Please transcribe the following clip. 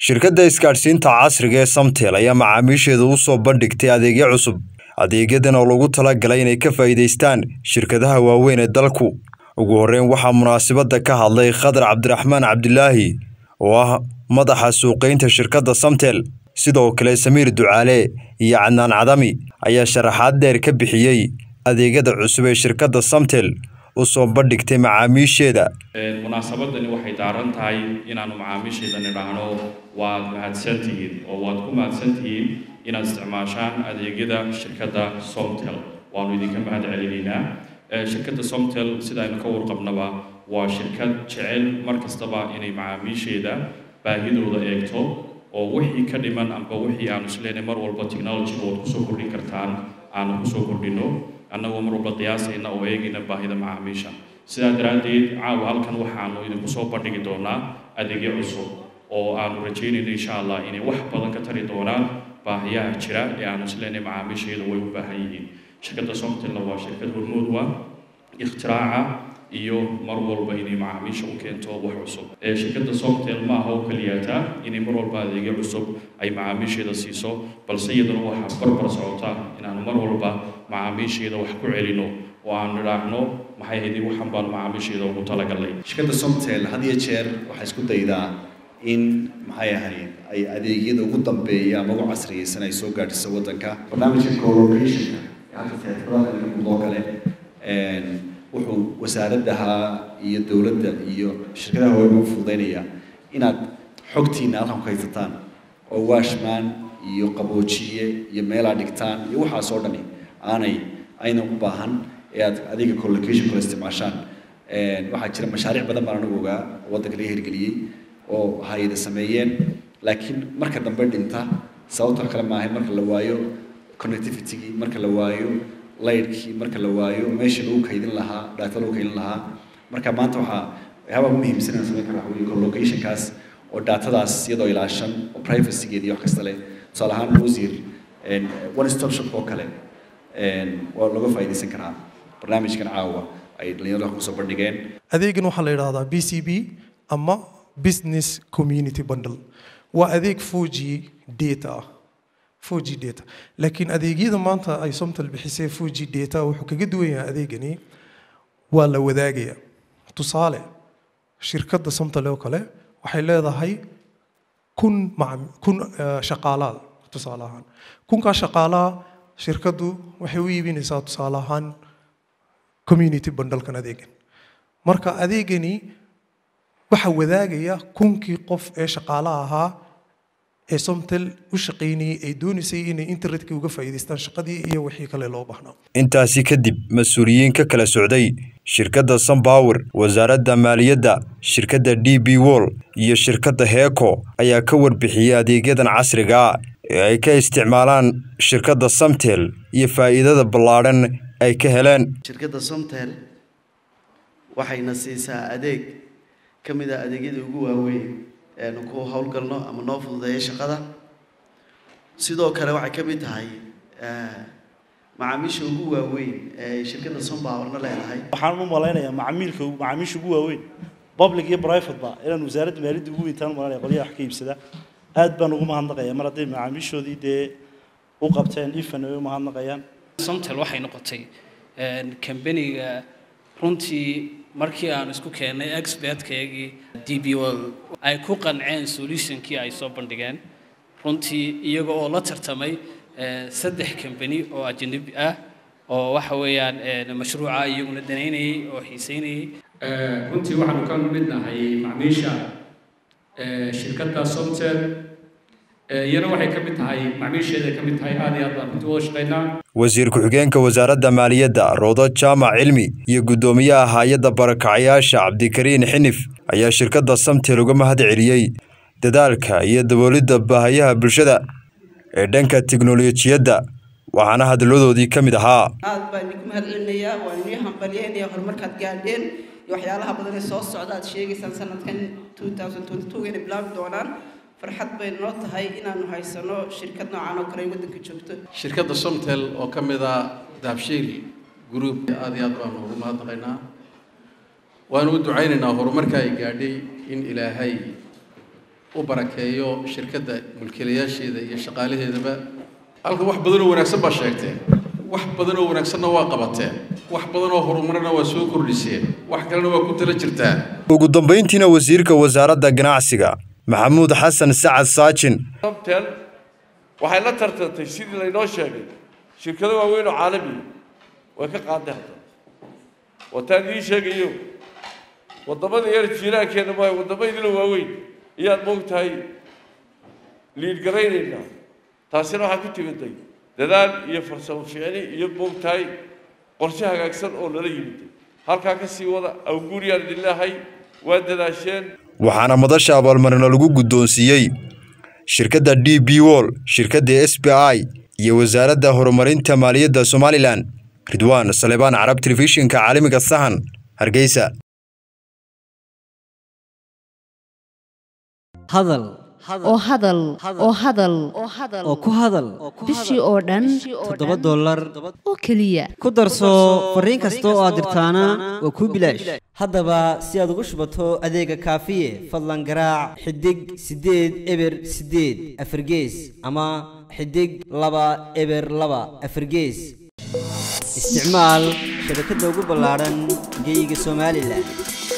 shirkadda isgaadhsiinta casriga ee samtel ayaa macaamiisheeda u soo bandhigtay adeegyo cusub adeegyadan oo lagu talagalay inay ka faa'iidaystaan shirkadaha waaweyn ee dalku ugu horreyn waxaa munaasabadda ka hadlay khadar cabdiraxmaan cabdilaahi oo ah madaxa suuqaynta shirkadda samtel sidoo kale samiir ducaale iyo cadnaan cadami ayaa sharaxaad dheer ka bixiyey adeegyada cusub ee shirkadda samtel u soo bandhigtay macaamiisheeda munaasabadani waxay daaran tahay inaanu macaamiisheeda nidhaahno waad mahadsantihiin oo waad ku mahadsantihiin inaad isticmaashaan adeegyada shirkadda somtel waanu idinka mahad celinaynaa shirkadda somtel sida aynu ka warqabnaba waa shirkad jecel mar kastaba inay macaamiisheeda baahidooda eegto oo wixii ka dhiman amba wixii aanu isleenay mar walba technologyga waad kusoo kordhin kartaan aanu kusoo kordhino annagoo mar walba qiyaasayna oo eegayna baahida macaamiisha sidaa daraaddeed caawa halkan waxaanu idinku soo bandhigi doonaa adeegyo cusub oo aanu rajaynayno insha allah inay wax badan ka tari doonaan baahiyaha jira ee aanu isleenay macaamiisheeda way u baahan yihiin shirkadda somtelna waa shirkad hormood wa ikhtiraca iyo mar walba inay macaamiisha u keento wax cusub shirkadda somtel ma aha oo keliyaata inay mar walba adeegyo cusub ay macaamiisheeda siiso balse iyaduna waxaa barbar socota inaanu mar walba macaamiisheeda wax ku celino oo aan nidhaahno maxay haydii waxan baan macaamiisheeda ugu talagalnay shirkadda somtel had iyo jeer waxay isku daydaa in maxay ahayd ay adeegyada ugu dambeeya ama ugu casriyeysan ay soo gaadhiso waddanka barnaamijka colocationka halka teatrada mudoo kale wuxuu wasaaradaha iyo dowladda iyo shirkadaha waaweyn u fududaynaya inaad xogtiina halkan ku haysataan oo washman iyo qaboojiye iyo meelaa dhigtaan iyo waxaas oo dhani aanay aynan u baahan ee aad adiga collocation kula isticmaashaan waxaa jira mashaariic badan baan anigu ogaa oo waddanka laga hirgeliyey oo hay-ada sameeyeen laakiin marka dambe dhinta sababtoo kale maahay marka la waayo connectivitygii marka la waayo laydhkii marka la waayo meeshii lagu kaydin lahaa data lagu kaydin lahaa marka maanta waxaa waxyaabaa ugu muhiimsan inaan samayn karo waxa weeye collocationkaas oo datadaas iyadoo ilaashan oo privacygeeda iyo wax kasta leh tusaale ahaan wasiir one stop shop oo kale waa laga faa'iidaysan karaa barnaamijkan caawa ay dhalinyarada kusoo bandhigeen adeegan waxaa la yidhahdaa b c b ama business community bundle waa adeeg four g data ah four g data laakiin adeegyada maanta ay somtal bixisay four g data wuxuu kaga duwan yahay adeegani waa la wadaagaya tusaale shirkadda somtal oo kale waxay leedahay kun kun shaqaalaad tusaale ahaan kunkaa shaqaalaha shirkaddu waxay u iibinaysaa tusaale ahaan community bundlekan adeegan marka adeegani waxaa wadaagaya kunkii qof ee shaqaalaha ahaa ee somtel u shaqaynayay ay doonaysay inay internetka uga faa'iidaystaan shaqadii iyo wixii kale loo baahnaa intaasi kadib mas-uuliyiin ka kala socday shirkadda sunpower wasaaradda maaliyadda shirkadda d b wall iyo shirkadda heeko ayaa ka warbixiyey adeegyadan casriga ee ay ka isticmaalaan shirkadda samtel iyo faa'iidada ballaadhan ay ka heleen shirkadda somtel waxayna siisaa adeeg ka mid ah adeegyada ugu waaweyn eanu ku howlgalno ama noo fududeeya shaqada sidoo kale waxay ka mid tahay macaamiisha ugu waaweyn ee shirkadda sompowerna leedahay waxaan u malaynayaa macaamiilka macaamiisha ugu waaweyn public iyo private ba inaan wasaaradda maaliyadda ugu weyntaan u malanaya qolyaha wax ka iibsada aad baan ugu mahadnaqaya mar hadday macaamiishoodii dee u qabteen ifan ay u mahadnaqayaan somtel waxay noqotay kambaniga runtii markii aan isku keennay expertkaygii d b o ay ku qanceen solutionkii ay soo bandhigeen runtii iyaga oo la tartamay saddex kambani oo ajanabi ah oo waxa weeyaan mashruuca iyaguna danaynayay oo xiiseynayay runtii waxaanu ka midnahay macmiisha shirkadda somtel iyana waxay ka mid tahay macmiisheeday ka mid tahay aad iyo aad baan runtii wada shaqaynaa wasiir ku-xigeenka wasaaradda maaliyadda roodo jaamac cilmi iyo guddoomiyaha hay-adda barakacayaasha cabdikariin xinif ayaa shirkadda samtel uga mahad celiyey dadaalka iyo daboolidda baahayaha bulshada ee dhanka tiknolojiyadda waxaana hadaladoodii ka mid ahaa aad baan idinku mahad celinayaa waan inii hambalyeynaya horumarkaad gaadheen iyo waxyaalaha badan ee soo socda aad sheegaysaan sanadkan inay bilaabi doonaan farxad bay noo tahay inaanu haysano shirkad noocan oo kale ay waddanka joogto shirkadda somtel oo ka mid ah daabshiil group aad iyo aad baanu ugu mahadnaqaynaa waanu u ducaynaynaa horumarka ay gaadhay in ilaahay u barakeeyo shirkadda mulkiilayaasheeda iyo shaqaalaheedaba halka wax badan oo wanaagsan baa sheegteen wax badan oo wanaagsanna waa qabateen wax badan oo horumarna waa soo kordhiseen wax kalena waa ku tala jirtaan ugu dambayntiina wasiirka wasaaradda ganacsiga maxamuud xasan sacad saajin somtel waxay la tartantay sidii laynoo sheegay shirkado waaweyn oo caalamiya way ka qaaday hadda wataan idiin sheegayo waddamada yar jiiraankeenna maayo waddamadila waaweyn ayaad moogtahay liidgaraynaynaa taasina waxaa ku timiday dadaal iyo farsamo ficni iyo moogtahay qorshe hagaagsan oo lala yimiday halkaa ka sii wada awguuriyaan idin leehay waa dadaasheen waxaana madasha abaalmarino lagu guddoonsiiyey shirkadda d b wol shirkadda s b i iyo wasaaradda horumarinta maaliyadda somalilan ridwaan salebaan carab telefishinka caalamiga sahan hargeysa hadal oo hadal oo hadal oo ku hadal bishii oo dhan toddoba dollar oo keliya ku darso fariin kasta oo aad dirtaana waa kuu bilaash haddaba si aad ugu shubato adeega kaafiye fadlan garaac xidig siddeed eber siddeed afargees ama xidig laba eber laba afargees isticmaal shabakadda ugu ballaadhan geyga somalilan